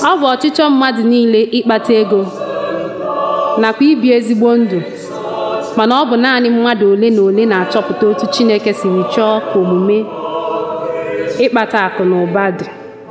ọ bụ ọchịchọ mmadụ niile ịkpata ego nakwa ibi ezigbo ndụ mana ọ bụ naanị mmadụ ole na ole na-achọpụta otu Chineke siri chọọ ka omume ịkpata akụ na ụba dị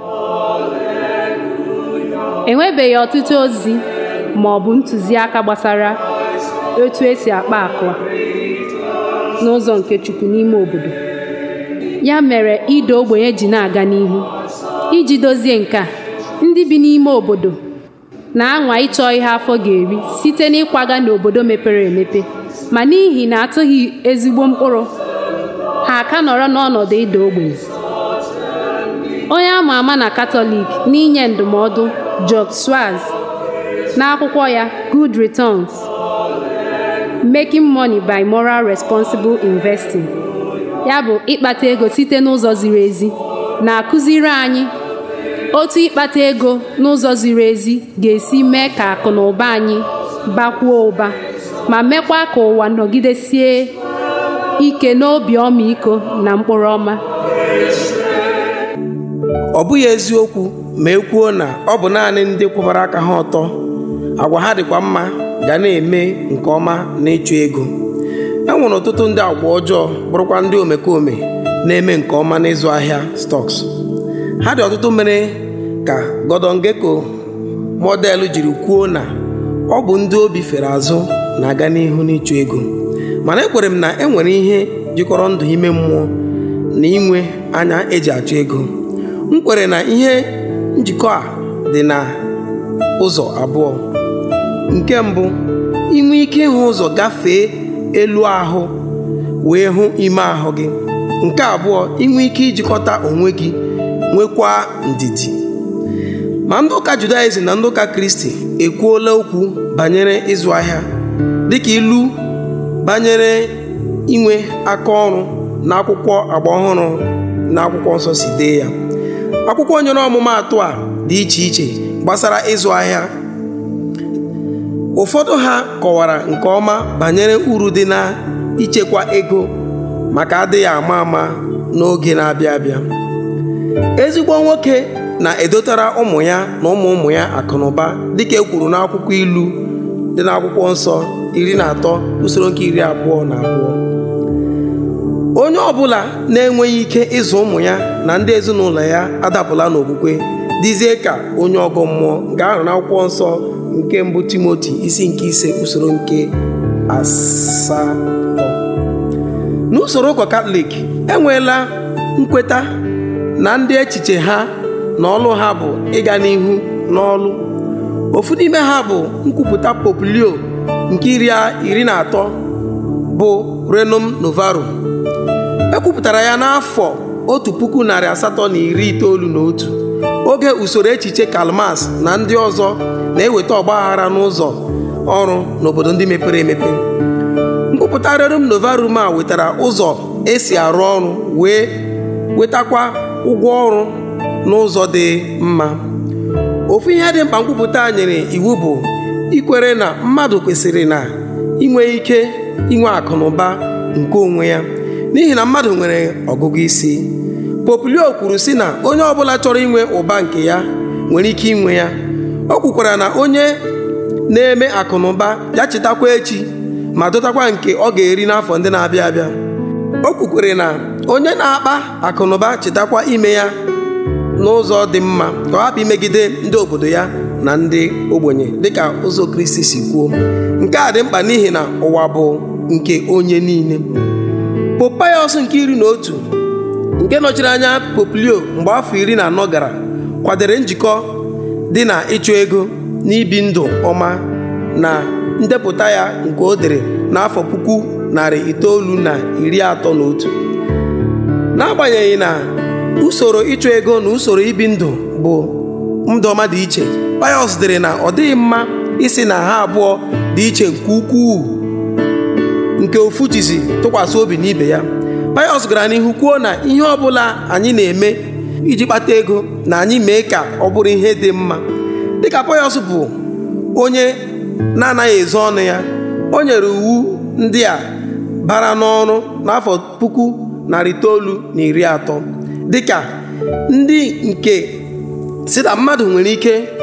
enwebeghị ọtụtụ ozi ma ọ bụ ntụziaka gbasara etu esi akpa akụ a n'ụzọ nke Chukwu n'ime obodo ya mere ide ogbenye ji na-aga n'ihu iji dozie nke a ndị bi n'ime obodo na-anwa ịchọ ihe afọ ga-eri site n'ịkwaga n'obodo mepere emepe ma n'ihi na atụghị ezigbo mkpụrụ ha aka nọrọ n'ọnọdụ ịda ogbenye onye ama ama na Katọlik n'inye ndụmọdụ George Schwartz n'akwụkwọ ya Good Returns Making Money by Moral Responsible Investing ya bụ ịkpata ego site n'ụzọ ziri ezi na-akụziri anyị otu ịkpata ego n'ụzọ ziri ezi ga-esi mee ka akụ na ụba anyị bakwuo ụba ma mekwa ka ụwa nọgidesie ike n'obi ọmịiko na mkpụrụ ọma ọ bụghị eziokwu ma e kwuo na ọ bụ naanị ndị kwụbara aka ha ọtọ agwa ha dịkwa mma ga na-eme nke ọma n'ịchụ ego e nwere ọtụtụ ndị agwa ọjọọ bụrụkwa ndị omekome na-eme nke ọma n'ịzụ ahịa stọks ha dị ọtụtụ mere ka Gordon Gekko mọdelụ jiri kwuo na ọ bụ ndị obi fere azụ na-aga n'ihu n'ịchụ ego mana ekwere m na e nwere ihe jikọrọ ndụ ime mmụọ na inwe anya eji achụ ego m kwere na ihe njikọ a dị na ụzọ abụọ nke mbụ inwe ike ịhụ ụzọ gafee elu ahụ wee hụ ime ahụ gị nke abụọ inwe ike ijikọta onwe gị nwekwa ndidi ma ndị ụka Judaism na ndị ụka Kristi ekwuola okwu banyere ịzụ ahịa dịka ilu banyere inwe aka ọrụ na akwụkwọ agba ọhụrụ na akwụkwọ nsọ si dee ya akwụkwọ nyere ọmụmaatụ a dị iche iche gbasara ịzụ ahịa ụfọdụ ha kọwara nke ọma banyere uru dị na ichekwa ego maka adịghị ama ama n'oge na-abịa abịa ezigbo nwoke na-edotara ụmụ ya na ụmụ ụmụ ya akụnụba dịka e kwuru n'akwụkwọ ilu dị n'akwụkwọ nsọ iri na atọ usoro nke iri abụọ na abụọ onye ọbụla na-enweghị ike ịzụ ụmụ ya na ndị ezinụlọ ya adapụla n'okwukwe dịzie ka onye ọgọ mmụọ nke ahụ n'akwụkwọ nsọ nke mbụ timoti isi nke ise usoro nke asatọ n'usoro ụkọ katọlik enweela nkweta na ndị echiche ha na ọlụ ha bụ ịga n'ihu n'ọlụ ofu n'ime ha bụ nkwupụta pope leo nke iri na atọ bụ renum novarum ekwupụtara ya n'afọ otu puku narị asatọ na iri itoolu na otu oge usoro echiche Karl Marx na ndị ọzọ na-eweta ọgbaghara n'ụzọ ọrụ n'obodo ndị mepere emepe nkwupụta rerum novarum a wetara ụzọ esi arụ ọrụ wee wetakwa ụgwọ ọrụ n'ụzọ dị mma ofu ihe dị mkpa nkwupụta nyere iwu bụ ikwere na mmadụ kwesịrị na inwe ike inwe akụ na ụba nke onwe ya n'ihi na mmadụ nwere ọgụgụ isi Pope Leo kwuru sị na onye ọbụla chọrọ inwe ụba nke ya nwere ike inwe ya o kwukwara na onye na-eme akụnụba ya chetakwa echi ma dotakwa nke ọ ga-eri n'afọ ndị na-abịa abịa o kwukwere na onye na-akpa akụnụba chetakwa ime ya n'ụzọ dị mma ka ọ hapụ imegide ndị obodo ya na ndị ogbenye dịka ụzọ Kristi si kwuo nke a dị mkpa n'ihi na ụwa bụ nke onye niile Pope Pius nke iri na otu nke nọchiri anya Pope Leo mgbe afọ iri na anọ gara kwadere njikọ dị na ịchụ ego na ibi ndụ ọma na ndepụta ya nke o dere n'afọ puku narị itoolu na iri atọ na otu n'agbanyeghị na usoro ịchụ ego na usoro ibi ndụ bụ ndụ ọma dị iche Pius dere na ọ dịghị mma isi na ha abụọ dị iche nke ukwuu nke ofu jizi tụkwasị obi n'ibe ya Pius gara n'ihu kwuo na ihe ọbụla anyị na-eme iji kpata ego na anyị mee ka ọ bụrụ ihe dị mma dịka Pius bụ onye na-anaghị ezo ọnụ ya o nyere iwu ndị a bara n'ọrụ n'afọ puku narị itoolu na iri atọ dịka ndị nke si na mmadụ nwere ike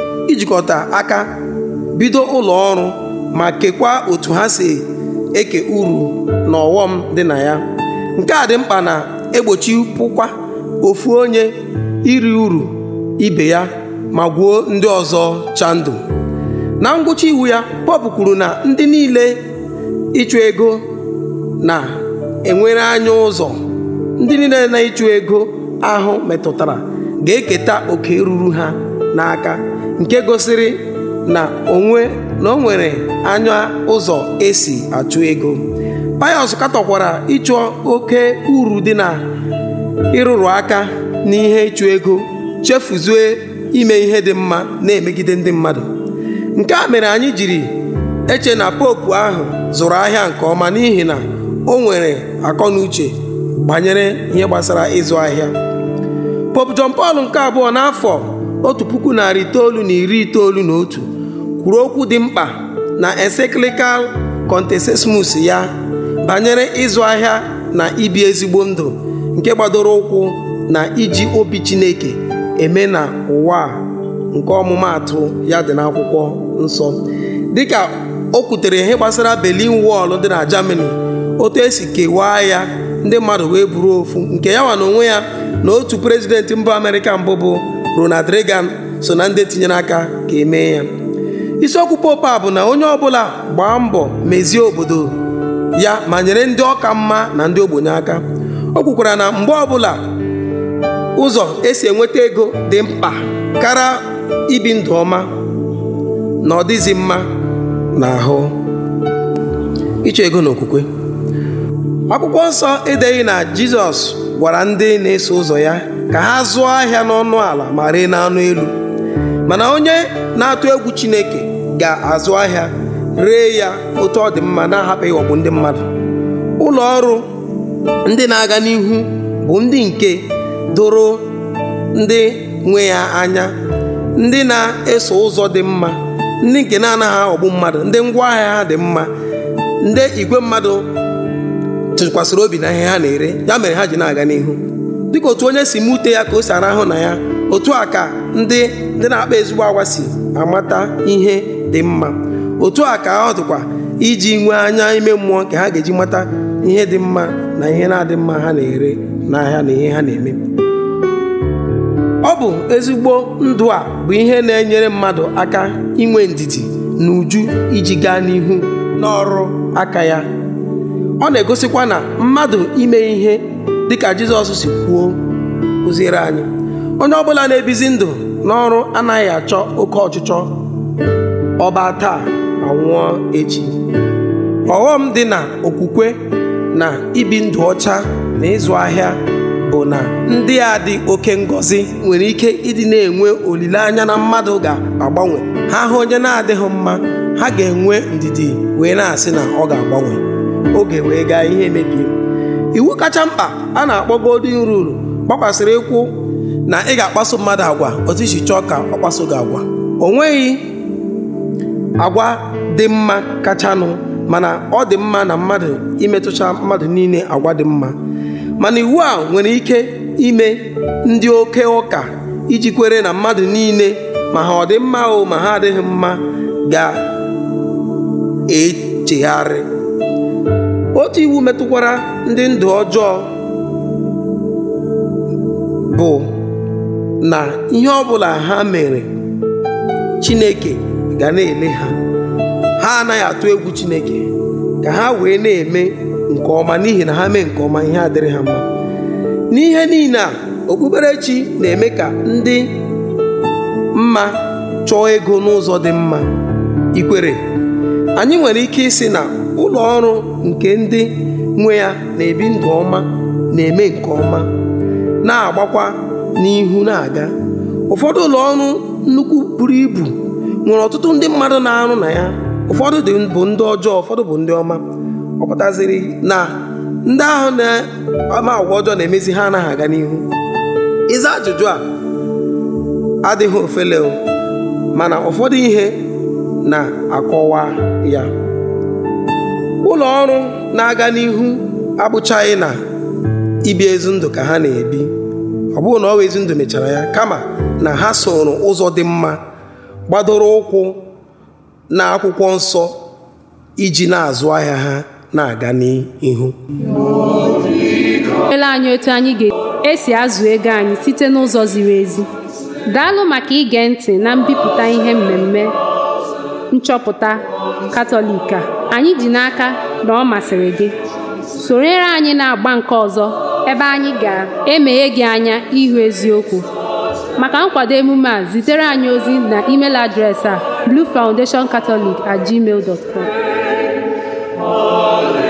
ijikọta aka bido ụlọ ọrụ ma kekwaa otu ha si eke uru na ọghọm dị na ya nke a dị mkpa na egbochipụkwa ofu onye iri uru ibe ya ma gwuo ndị ọzọ chandụ na ngwụcha iwu ya pọp kwuru na ndị niile ịchụ ego na-enwere anya ụzọ ndị niile na-ịchụ ego ahụ metụtara ga-eketa oke ruru ha n'aka nke gosiri na onwe na o nwere anya ụzọ esi achụ ego Pius katọkwara ịchụ oke uru dị na ịrụrụ aka n'ihe ịchụ ego chefuzue ime ihe dị mma na-emegide ndị mmadụ nke a mere anyị jiri eche na popu ahụ zụrụ ahịa nke ọma n'ihi na o nwere akọ na uche banyere ihe gbasara ịzụ ahịa popu John Paul nke abụọ n'afọ otu puku narị itoolu na iri itoolu na otu kwuru okwu dị mkpa na encyclical Contessismus ya banyere ịzụ ahịa na ibi ezigbo ndụ nke gbadoro ụkwụ na iji obi Chineke eme na ụwa nke ọmụmaatụ ya dị n'akwụkwọ nsọ dịka o kwutere ihe gbasara Berlin Wall dị na Germany otu esi kewaa ya ndị mmadụ wee buru ofu nke ya nwa na onwe ya na otu prezidenti mba Amerịka mbụ bụ Ronald Reagan so na ndị tinyere aka ka emee ya isiokwu pope a bụ na onye ọbụla gbaa mbọ mezie obodo ya ma nyere ndị ọka mma na ndị ogbenye aka o kwukwara na mgbe ọbụla ụzọ esi enweta ego dị mkpa kara ibi ndụ ọma na ọ dịzi mma n'ahụ ịchọ ego na okwukwe akwụkwọ nsọ edeghị na jizọs gwara ndị na-eso ụzọ ya ka ha zụọ ahịa n'ọnụ ala ma ree n'anụ elu mana onye na-atụ egwu chineke ga-azụ ahịa ree ya otu ọ dị mma na-ahapụ ịghọgbu ndị mmadụ ụlọ ọrụ ndị na-aga n'ihu bụ ndị nke doro ndị nwe ya anya ndị na-eso ụzọ dị mma ndị nke na-anaghị aghọgbu mmadụ ndị ngwaahịa ha dị mma ndị igwe mmadụ tụkwasịrị obi na ihe ha na-ere ya mere ha ji na-aga n'ihu dịka otu onye si mute ya ka o si arahụ na ya otu a ka ndị ndị na-akpa ezigbo agwa si amata ihe dị mma otu a ka ọ dịkwa iji nwee anya ime mmụọ nke ha ga-eji mata ihe dị mma na ihe na-adị mma ha na-ere n'ahịa na ihe ha na-eme ọ bụ ezigbo ndụ a bụ ihe na-enyere mmadụ aka inwe ndidi na uju iji gaa n'ihu n'ọrụ aka ya ọ na-egosikwa na mmadụ ime ihe dịka Jizọs si kwuo kụziere anyị onye ọbụla na-ebizi ndụ n'ọrụ anaghị achọ oke ọchịchọ ọba taa anwụọ echi ọghọm dị na okwukwe na ibi ndụ ọcha na ịzụ ahịa bụ na ndị a dị oke ngọzi nwere ike ịdị na-enwe olileanya na mmadụ ga-agbanwe ha hụ onye na-adịghị mma ha ga-enwe ndidi wee na-asị na ọ ga-agbanwe oge wee gaa ihe mebie iwu kacha mkpa a na-akpọ golden rule gbakwasịrị ịkwụ na ị ga-akpaso mmadụ agwa otu isi chọọ ka ọ kpaso gị agwa o nweghị agwa dị mma kachanụ mana ọ dị mma na mmadụ imetụcha mmadụ niile agwa dị mma mana iwu a nwere ike ime ndị oke ụka iji kwere na mmadụ niile ma ha ọ dị mma o ma ha adịghị mma ga-echegharị otu iwu metụkwara ndị ndụ ọjọọ bụ na ihe ọbụla ha mere Chineke ga na-ele ha ha anaghị atụ egwu Chineke ka ha wee na-eme nke ọma n'ihi na ha mee nke ọma ihe adịrị ha mma n'ihe niile a okpukperechi na-eme ka ndị mma chọọ ego n'ụzọ dị mma ikwere anyị nwere ike ịsị na ụlọ ọrụ nke ndị nwe ya na-ebi ndụ ọma na-eme nke ọma na-agbakwa n'ihu na-aga ụfọdụ ụlọ ọrụ nnukwu buru ibu nwere ọtụtụ ndị mmadụ na-arụ na ya ụfọdụ bụ ndị ọjọọ ụfọdụ bụ ndị ọma ọ pụtaziri na ndị ahụ na-ama agwa ọjọọ na-emezi ha anaghị aga n'ihu ịza ajụjụ a adịghị ofele mana ụfọdụ ihe na-akọwa ya ụlọ ọrụ na-aga n'ihu abụchaghị na ibi ezi ndụ ka ha na-ebi ọ bụghị na ọ ezi ndụ mechara ya kama na ha soro ụzọ dị mma gbadoro ụkwụ na akwụkwọ nsọ iji na-azụ ahịa ha na-aga n'ihu ele anyị otu anyị ga-esi azụ ego anyị site n'ụzọ ziri ezi daalụ maka ige ntị na mbipụta ihe mmemme nchọpụta katọlik a anyị ji n'aka na ọ masịrị gị sonyere anyị na-agba nke ọzọ ebe anyị ga-emeghe gị anya ịhụ eziokwu maka nkwado emume a zitere anyị ozi na email adreesị a bluefoundationcatholic at gmail dot com